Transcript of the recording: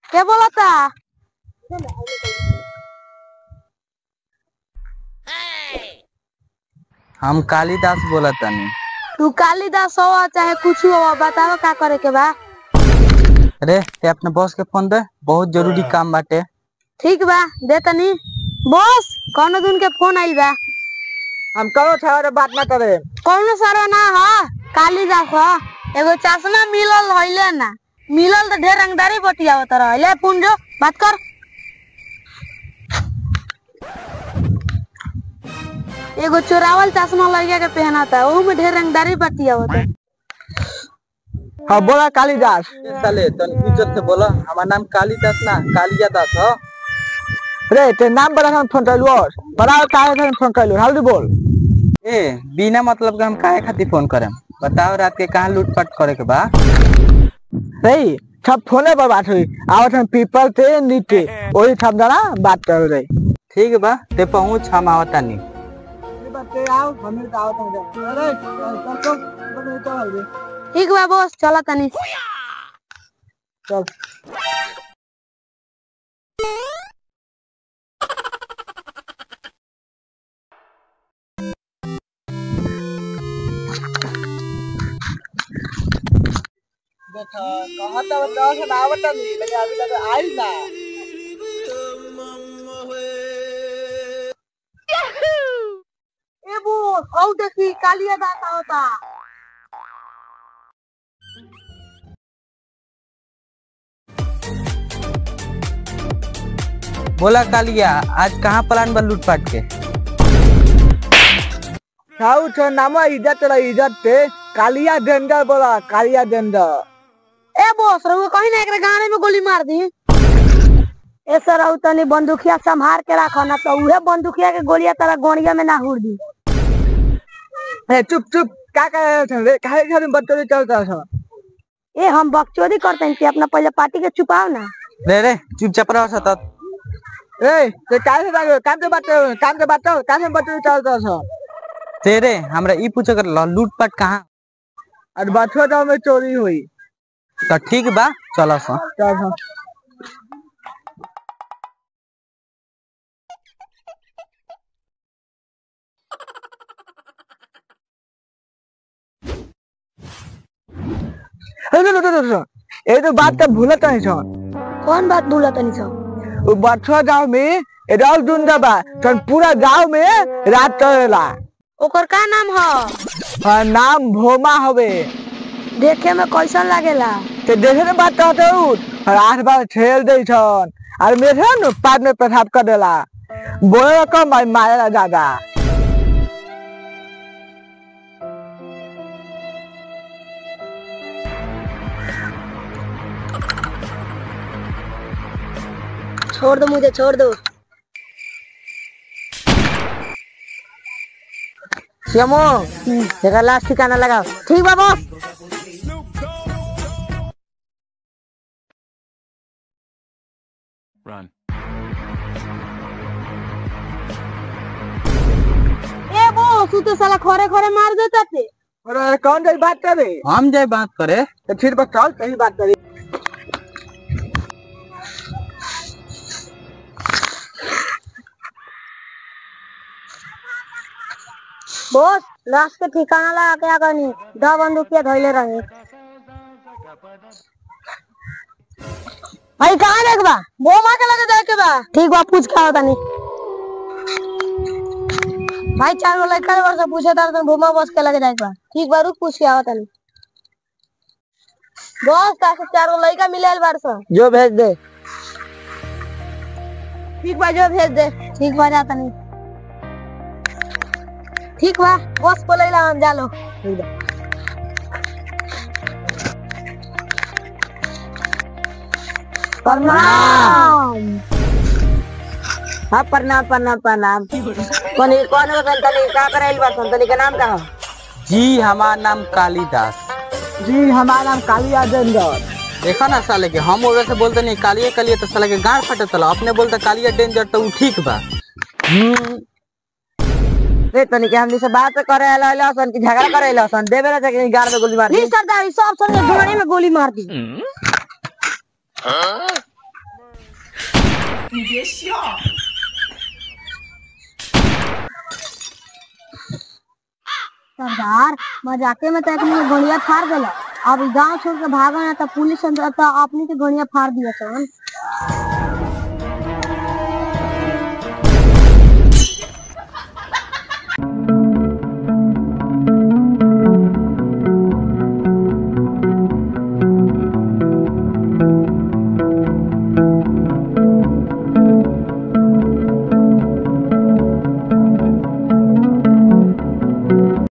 के बोलता हम कालिदास बोला तनी तू कालिदास हो चाहे कुछ हो बताओ का करे के बा अरे ते अपने बॉस के फोन दे बहुत जरूरी काम बाटे ठीक बा दे तनी बॉस कौनो दिन के फोन आइल बा हम करो छावर बात ना करे कौनो सारा ना ह कालिदास ह एगो चश्मा मिलल हइले ना मिलल तो ढेर रंगदारी बतियावत रहले फोन जो बात कर एगो चोरावल चश्मा लड़का के पहनाता ओहू में ढेर रंगदारी बतियावत हाँ बोला कालिदास साले तन इज्जत से बोला हमार नाम कालिदास ना कालिया दास हो रे ते नाम बड़ा हम फोन करलू और बताओ काहे खातिर फोन करलू हाल बोल ए बिना मतलब के हम काहे खातिर फोन करेम बताओ रात के कहाँ लूटपाट करे के बा रे सब फोने पर बात हुई आवत हम पीपल ते नीचे वही सब जना बात कर रहे ठीक बा ते पहुंच हम आवता नहीं ठीक बा बॉस चला तनी चल ए बॉस हौ देखी कालिया दाता होता बोला कालिया आज कहाँ प्लान बा लूटपाट के साउ छ नाम इज्जत ला इज्जत पे कालिया डेंजर बोला कालिया डेंजर ए बॉस रहुआ कहीं ना एकरे गाने में गोली मार दी ए सर रहुआ तनी बंदूकिया संभार के रखो ना तो उहे बंदूकिया के गोलियां तारा गोड़िया में ना हुड़ दी ए चुप चुप का कर रहे थे रे काहे खातिर बदतमीजी चलता था ए हम बकचोदी करते हैं कि अपना पहले पार्टी के छुपाओ ना रे रे चुपचाप रहो सतत ए ते काहे से काम से बात काम से बात काम से बदतमीजी चलता था तेरे हमरा ई पूछे कर लूटपाट कहाँ और बच्चों गाँव में चोरी हुई तो ठीक बा चलो सा चल हाँ ए, लो, लो, लो, लो, लो। ये तो बात तो भूलत नहीं छो कौन बात भूला तनी सब वो बच्चों गाँव में राउल दुंदा बा तो पूरा गाँव में रात चलेला ओकर का नाम ह और नाम भोमा हवे देखे में कैसन लागेला ते देखे ने बात कहते उठ और आठ बार छेल दे छन और मेरे न पाद में पेशाब कर देला बोले कम और मारेला ज्यादा छोड़ दो मुझे छोड़ दो श्यामो देखा लास्ट ठिकाना लगाओ ठीक बा बॉस Run. ए बॉस तू तो साला खरे खरे मार देता थे और कौन सी बात करे हम जाए बात करे तो फिर बस चल सही बात करे बॉस लाश के ठिकाना लगा क्या करनी दो बंदूकिया धोइले रही भाई कहाँ देख बा वो माँ के लगे देख के बा ठीक बा पूछ के होता नहीं भाई चार गो लड़का रे वर्ष पूछे तार तुम भूमा बस के लगे जाए बा ठीक बा रुक पूछ के आवता नहीं बॉस का से चार गो लड़का मिले बार से जो भेज दे ठीक बा जो भेज दे ठीक बा जाता नहीं ठीक बा बॉस बोले ला हम जालो प्रणाम हाँ प्रणाम प्रणाम प्रणाम कौन कौन हो संतनी का कराइल बा संतनी के नाम का हो जी हमार नाम कालिदास जी हमारा नाम कालिया डेंजर देखा ना साले के हम ओकरा से बोलते नहीं कालिया कालिया तो साले के गाड़ फटे तला अपने बोलते कालिया डेंजर तो उ ठीक बा रे तनी के हमनी से बात करे आला आला सन की झगड़ा करे आला सन देवे ना कि गाड़ में गोली मार नहीं सरदार इस सब संग घोड़े में गोली मार दी सरदार मजाके में तो एक ने गोलियां फाड़ देला अब गांव छोड़ के भागो ना तो पुलिस अंदर तो अपनी के गोलियां फाड़ दिया सन